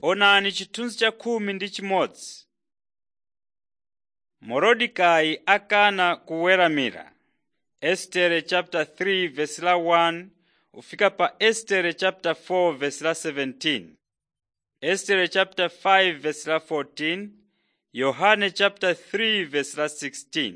Onani chithunzi cha khumi ndi chimodzi. Morodekayi akana kuweramira. Estere chapter 3 verse la 1 ufika pa Estere chapter 4 verse la 17. Estere chapter 5 verse la 14. Yohane chapter 3 verse la 16.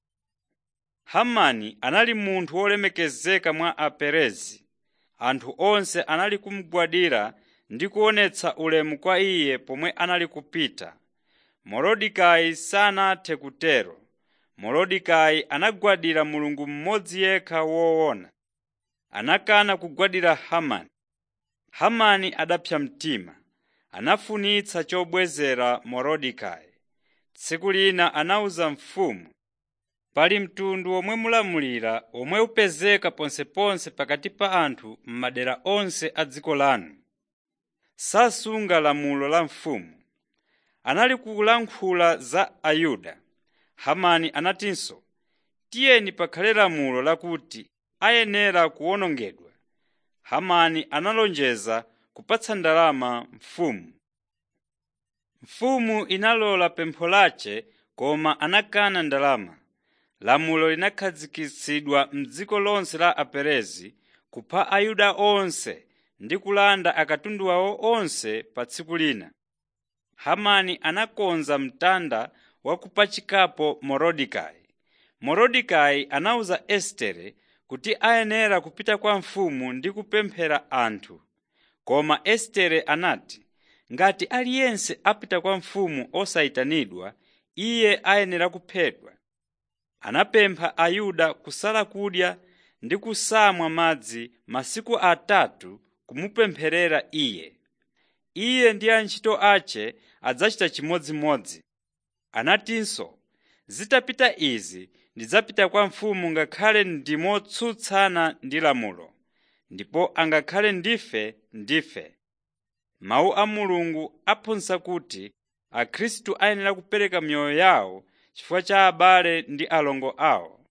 Hamani anali munthu wolemekezeka mwa Aperezi. Anthu onse anali kumugwadira ndi kuonetsa ulemu kwa iye pomwe anali kupita. Morodekayi sanathe kutero. Morodekayi anagwadira Mulungu mmodzi yekha woona. Anakana kugwadira Hamani. Hamani adapsa mtima. Anafunitsa chobwezera Morodekayi. Tsiku lina anawuza mfumu, pali mtundu omwe mulamulira omwe upezeka ponseponse pakati pa anthu m'madera onse a dziko lanu. Sasunga lamulo la mfumu. Anali kulankhula za Ayuda. Hamani anatinso, tiyeni pakhale lamulo lakuti ayenera kuwonongedwa. Hamani analonjeza kupatsa ndalama mfumu. Mfumu inalola pempho lace koma anakana ndalama. Lamulo linakhazikitsidwa m'dziko lonse la Aperezi kupha Ayuda onse ndi kulanda akatundu awo onse pa tsiku lina. Hamani anakonza mtanda wa kupachikapo Morodekayi. Morodekayi anawuza Estere kuti ayenera kupita kwa mfumu ndi kupemphera anthu. Koma Estere anati, ngati aliyense apita kwa mfumu osayitanidwa, iye ayenera kuphedwa. Anapempha Ayuda kusala kudya ndi kusamwa madzi masiku atatu kumupempherera iye. Iye ndi antchito ace adzachita chimodzimodzi. Anatinso, zitapita izi ndidzapita kwa mfumu ngakhale ndi motsutsana ndi lamulo, ndipo angakhale ndife ndife. Mawu a Mulungu aphunzitsa kuti Akhristu ayenera kupereka miyoyo yawo chifukwa cha abale ndi alongo awo.